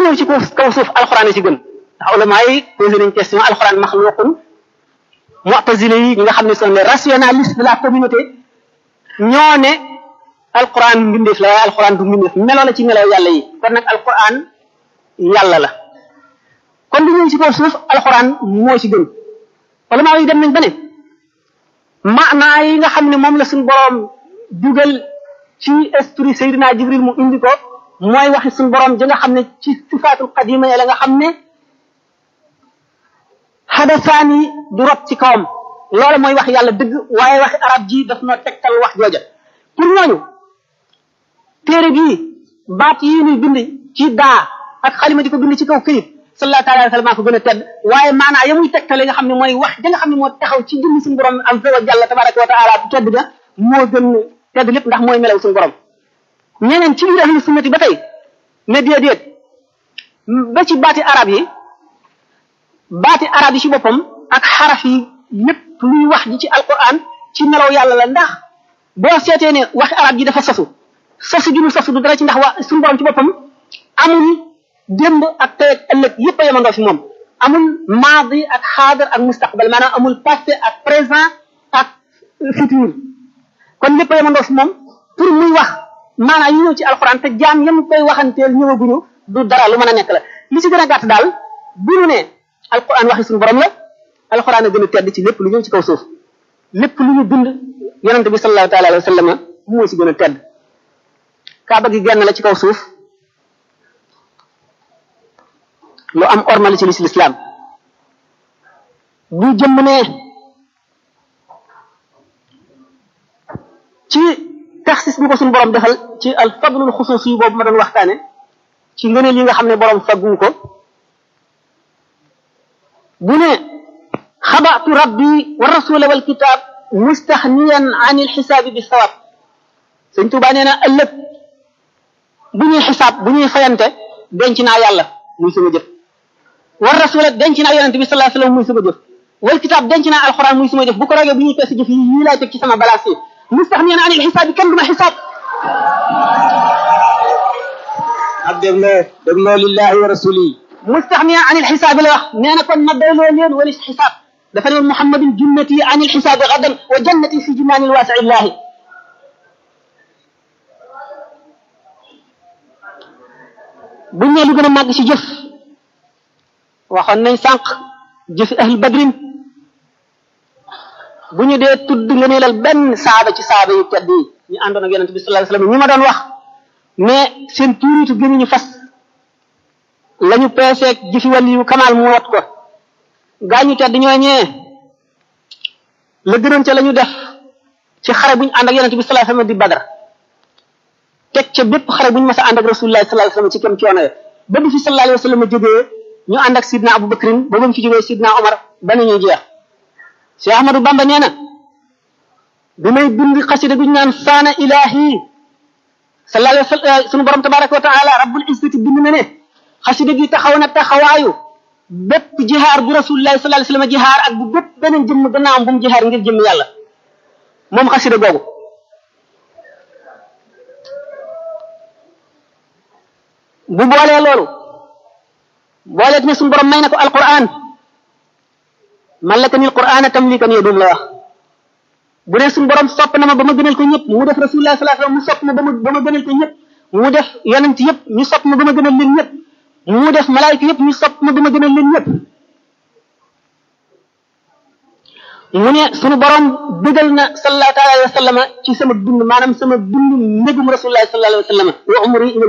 ñëw ci kaw kaw suuf alxuraan yi ci gën ndax ulama yi posé nañ question alxuraan maxluqun mu'tazile yi ñi nga xam ne sont les rationalistes de la communauté ñoo ne alquran mbindeef la waaye alquran du mbindeef meloo la ci melaw yàlla yi kon nag alquran yàlla la kon lu ñëw ci kaw suuf alquran moo ci gën ulama yi dem nañ ba ne maanaa yi nga xam ne moom la suñu boroom dugal ci esprit Seydina Jibril mu indi ko mooy waxi suñu boroom ja nga xam ne ci sifaatul qadima ya la nga xam ne xadasaan yi du rot ci kawam loolu mooy wax yàlla dëgg waaye waxi arab ji daf noo tegtal wax jooja pour ñooñu téere bii baat yi ñuy bind ci daa ak xalima di ko bind ci kaw këyit sallallahu taala alayhi wa sallam ko gën a tedd waaye maanaa ya muy tegtale nga xam ne mooy wax ja nga xam ne moo taxaw ci jëmmi suñu borom azza wa jalla tabaraka wa taala bu tedd ga moo gën tedd lépp ndax mooy melaw suñu borom ñeneen ci biir ahlu sunnati ba tey ne déedéet ba ci baati arab yi baati arab yi ci boppam ak xaraf yi lépp luy wax ji ci alquran ci melaw yàlla la ndax boo seetee ne waxi arab ji dafa sosu sosu gi mu sosu du dara ci ndax waa suñu borom ci boppam amul démb ak tey ak ëllëg yëpp a yemandoo fi moom amul maadi ak xaadar ak mustaqbal maanaam amul passé ak présent ak futur kon lépp a yemandoo fi moom pour muy wax maanaam yi ñëw ci alquran te jaam yam koy waxanteel ñëwaguñu du dara lu mën a nekk la li ci gën a gàtt daal bu ñu ne alquran waxi suñu borom la alquran a gën a tedd ci lépp lu ñëw ci kaw suuf lépp lu ñu bind yonente bi sallallahu taala alayhi wa sallam moo ci gën a tedd kaaba gi genn la ci kaw suuf lu am ormal ci lislaam bu jëmm ne ci taxsis bi ko suñu borom defal ci al fadlul xusuus yi boobu ma doon waxtaane ci ngëneel yi nga xam ne borom faggu ko bu ne xabaatu rabbi wa rasula wal kitab mustaxniyan an il xisaabi bi sawab sëñ Tuubaa nee na ëllëg bu ñuy xisaab bu ñuy fayante denc naa yàlla muy sama jëf war rasula denc naa yonente bi sallallahu alayhi wasallam muy sama jëf wal kitab denc naa alxuraan muy sama jëf bu ko rogee bu ñuy peese jëf yi yii laay teg ci sama balaas yi mustaxniyan an il xisaabi kenn du ma xisaab ak dégloo dégloo lillahi wa rasuli mustaxniyan an il xisaabi la wax nee na kon ma doyloo leen wali xisaab dafa ne woon muhammadin junnati an il xisaabi gadan wa jannati fi jinaanil waasi illahi buñ ne lu gën a màgg ci jëf waxoon nañ sànq jëfi ahlu badrin bu ñu dee tudd nga neelal benn saaba ci saaba yu tedd yi ñu àndoon ak yonente bi sallallahu alayhi wasallam ñi ma doon wax mais seen tuuritu gënuñu fas la ñu peeseeg jëfi wàlli yu kamaal mu wat ko gaañu tedd ñooñee la gënoon ca la ñu def ci xare bu ñu ànd ak yonente bi sallallahu alayhi wasallam di badar teg ca bépp xare bu ñu mas a ànd ak rasulullah sallallahu alayhi wasallam ci kem coono ya ba bi fi sallallahu alayhi wasallam jógee ñu ànd ak sidna Abu Bakrin ba ba mu fi jógee sidna Omar ba ni ñuy jeex Cheikh Ahmadou Bamba nee na bi may bind xasida gu ñu naan saana ilahi sallallahu alayhi wasallam sunu borom tabaraka wa taala rabbul izzati bind na ne xasida gi taxaw na taxawaayu bépp jihaar bu rasulullah sallallahu alayhi wasallam jihaar ak bu bépp beneen jëmm gannaawam bu mu jihaar ngir jëmm yàlla moom xasida googu bu boolee loolu booleet ne suñu borom may na ko alquran mallaka nil qur'ana tamlikan yedum la wax bu dee suñu borom sopp na ma ba ma gënal ko ñëpp mu def rasulullah sallallahu alayhi wasallam mu sopp ma ba ma ba ma gënal ko ñëpp mu def yonent yëpp ñu sopp ma ba ma gënal leen ñëpp mu def malaayika yëpp ñu sopp ma ba ma gënal leen ñëpp mu ne suñu borom bëggal na sallallahu alayhi wa sallam ci sama dund maanaam sama dund mbégum rasulullah sallallahu alayhi wa sallam wa umri